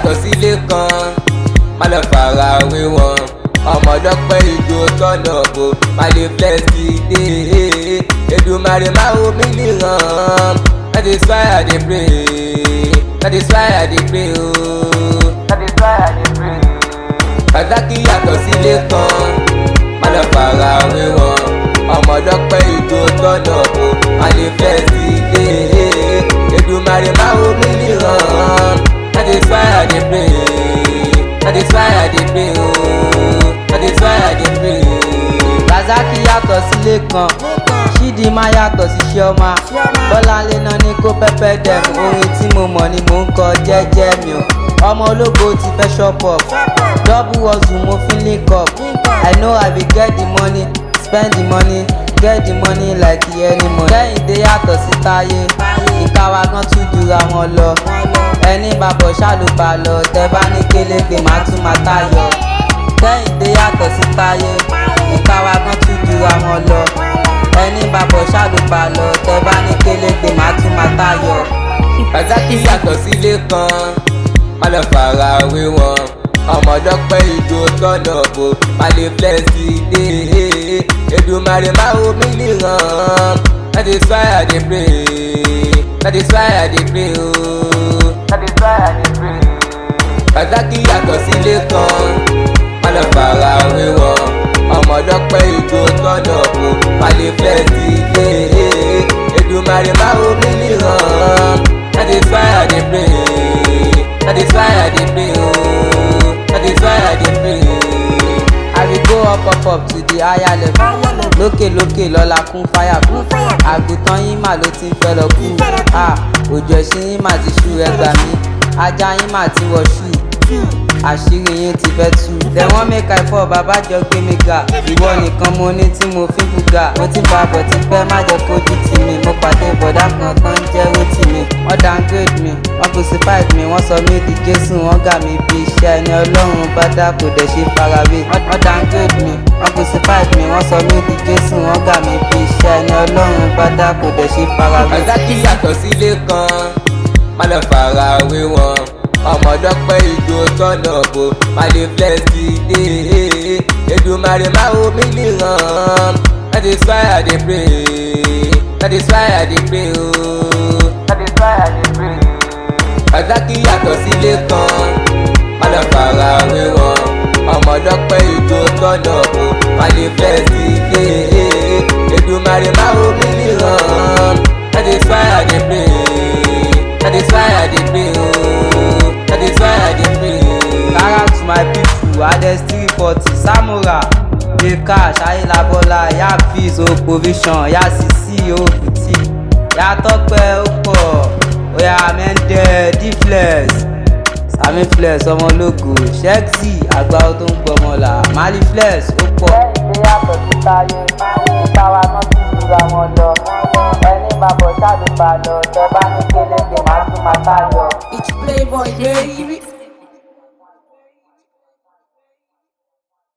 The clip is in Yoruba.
yàtọ̀ sílé kan má lọ fara wé wọn ọmọdọ́pẹ́ ìjó tọ́nà bò má lè flex dé Èdùmàrè má wo mí níran that is why I dey pray that is why I dey pray ooo that is why I dey pray. pàtàkì yàtọ̀ sílé kan má lọ fara wé wọn ọmọdọ́pẹ́ ìjó tọ́nà bò má lè flex dé Èdùmàrè má wo mí níran that is why I dey pray that is why I dey pray ooo that is why I dey pray. Razaki yàtọ̀ sílé kan Chidinma yàtọ̀ sí Chioma Bọ́láńlé náà ní kó pẹ́pẹ́ dẹ̀m orin tí mo mọ̀ ni mò ń kọ jẹ́jẹ́ mi o ọmọ ológo ti fẹ́ shop up double hustle mo fi link up I know I be get the money spend the money get the money like any money. Kẹ́hìndé yàtọ̀ sí Táyé ìka wa gan tún jura wọn lọ ẹni bàbọ̀ ṣàlùbà lọ tẹ bá ní kélégbé má tún má tayọ kẹ́hìndé yàtọ̀ sí táyé ìka wa kan tún jura wọn lọ ẹni bàbọ̀ ṣàlùbà lọ tẹ bá ní kélégbé má tún má tayọ. pàtàkì yàtọ̀ sílé kan má lọ fara wé wọn ọmọdọ́pẹ́ ìjó tọ́nà bò má lè flex dé Èdùmàrè má wo mí níran that is why I dey pray that is why I dey pray ooo that is why I dey pray. pàtàkì yàtọ̀ sílé kan má lọ fara wé wọn ọmọdọ́pẹ́ ìjó tọ́nà bò má lè flex dé Èdùmàrè má wo mí níran that is why I dey pray that is why I dey pray ooo that is why I dey pray. I will go up up up to the higher level lókè lókè lọ́la kún fáyà kún àgùntàn yín mà ló ti ń fẹ́ lọ kú Ah, òjò ẹ̀sìn yín mà ti ṣú ẹgbà mí ajá yín mà ti wọ̀ ṣú àṣírí yín ti fẹ́ tú. tẹ̀wọ́n mẹ́ka ẹ̀fọ́ bàbá jọ gbé mi ga ìwọ nìkan mo ní tí mo fi ń buga mo ti bá bọ̀ ti pẹ́ má jẹ́ kójú tì mí mo pàdé bọ̀dá kan tó ń jẹ́ rótì mi wọ́n downgrade mi wọ́n crucify mi wọ́n sọ mí di jésù wọ́n gà mí bí iṣẹ́ ẹni ọlọ́run bá dá kò dẹ̀ ṣe farawé wọ́n downgrade mi wọ́n crucify mi wọ́n sọ mí di jésù wọ́n gà mí bí iṣẹ́ ẹni ọlọ́run bá dá kò dẹ̀ ṣe farawé. pàtàkì yàtọ̀ sílé kan má lọ fara wé wọn ọmọdọ́pẹ́ ìjó tọ́nà bò má lè flex dé Èdùmàrè má wo mí níran that is why I dey pray that is why I dey pray ooo that is why I dey pray. pàtàkì yàtọ̀ sílé kan má lọ fara wé wọn ọmọdọ́pẹ́ ìjó tọ́nà bò má lè flex dé Èdùmàrè má wo mí níran that is why I dey pray that is why I dey pray ooo that is why I dey pray. Shout out to my people Ades three forty Samura Yeka Ṣayelabola Ya Fizz O provision Ya Sisi O Kuti Ya Tọ́pẹ́ ó pọ̀ Oya Mẹ́ndẹ́ D-Flex Sami Flex ọmọ ológo Shexy àgbà tó ń gbọmọlà Mali Flex ó pọ̀. Kẹ́hìndé yàtọ̀ sí táyé ìta wa náà tún jura wọn lọ ẹni bàbọ̀ ṣàlùbà lọ tẹ bá ní kélékè má tún má tá yọ. It's Playboy baby.